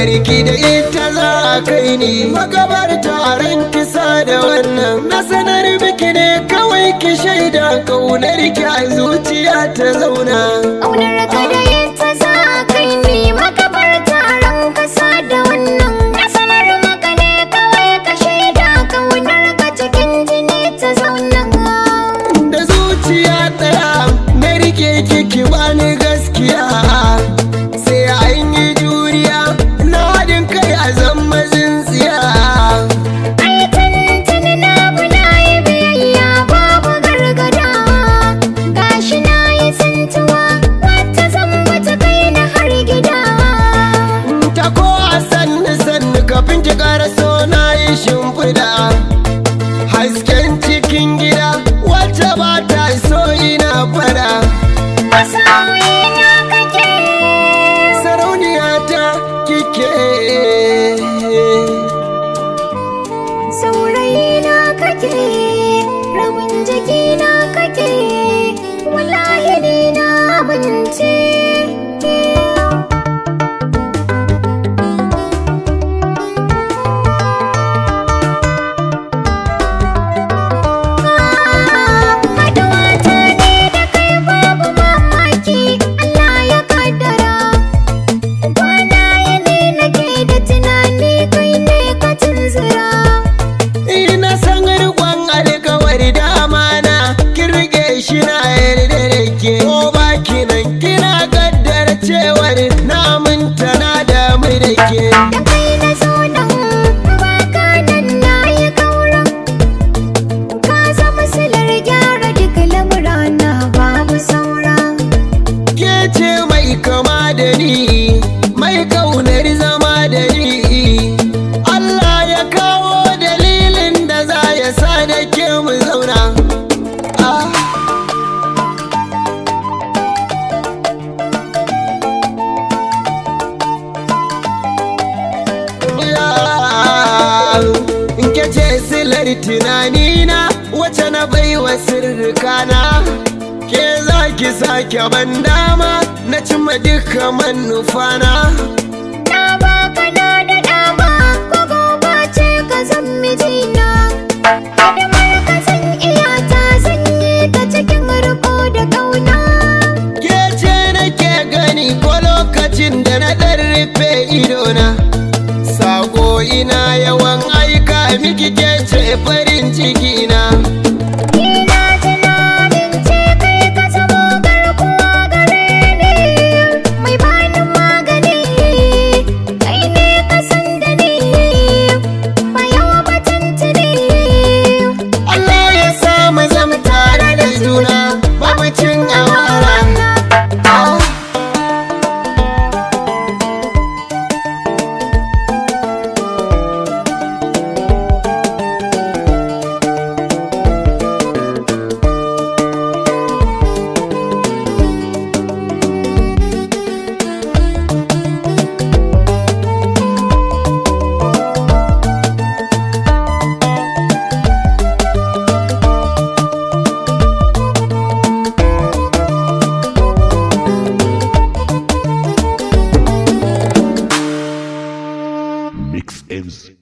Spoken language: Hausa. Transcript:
kaunar ki da ita za a kai ni magabar taron kisa da wannan na sanar biki ne kawai ki shaida kaunar ki a zuciya ta zauna Ƙaunar ka da ita za a kai ni makabar taron kasa da wannan Na sanar maka ne kawai ka shaida ƙaunar ka cikin jini ta zauna da zuciya ɗaya na rike kiki bani gaskiya sai an yi juriya na haɗin kai a zama tsintsiya Ai tuntuni na bi na yi biyayya babu gargada Gashi na yi tsintuwa wata zan ta kai na har gida ta ko a sannu sannu kafin ki ƙara so na yi shimfiɗa hasken cikin gida wacce ba ta so ina fada Masoyina kake sarauniya ta kike Saurayina kake rabin jikina kake wallahi ni na amince Haɗuwa ta ne da kai babu mamaki Allah ya kaddara Kwana yini nake da tunani kai ne ka tunzura ina san riƙon alkawari dama na kin rike shi na yarda da ke ko baki nan kina kaddara cewar na minta na damu da ke Da kai na zo nan baka nan na yi kaura Ka zama silar gyara duk lamurana babu saura ke ce mai kama da ni mai kaunar zama da ni Allah ya kawo dalilin da za ya sa da ke mu zauna ah. in ke ce silar tunanina wace na baiwa sirrikana ke za ki sake ban dama na cimma duka manufana Na baka na da dama ko gobe ce ka zan mijina Hidimar ka zan iya ta zan yi ta cikin riko da kauna ke ce nake gani ko lokacin da na ɗan rufe idona sako ina yawan aika miki ke ce farin ciki na Ina tunanin ce kai ka zamo garkuwa gare ni Mai bani magani Kai ne ka san da ni Bayan batun tuni Allah ya samu zama tare da juna babu cin amara Ah. Mix M's